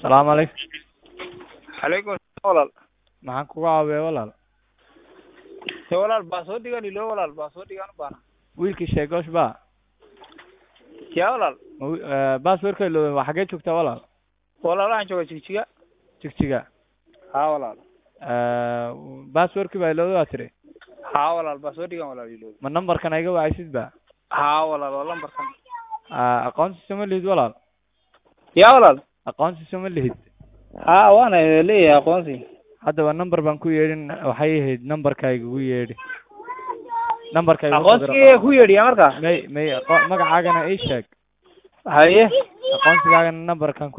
salaamu calaykum calaykum asalaam walaal maxaan kuga caawiyaa walaal he walaal baasoodigan ilo walaal baasoodigan u baana wiilkii sheegoosh ba yaa walaal ma wi- eh, passwordka ilooben waa xaggee joogtaa walaal walaal waxaan joogaa jigjiga jigjiga haa walaal passwordkii baa ilooda waa tiri haa walaal baasoodigan walaal ilo ma numberkan iga wacaysid ba haa walaal waa lambarkan Ah, aqoonsiisa ma lihid walaal yaa walaal aqoonsiisa ma lihid haa waana leeyahay aqoonsi haddaba number baan ku yeedhin waxay ahayd numberkayga ugu yeedhi numberkayga ugu soo aqoonsigii ku yeedhiya markaa may may aqo- magacaagana ii sheeg haye aqoonsigaagana numberkan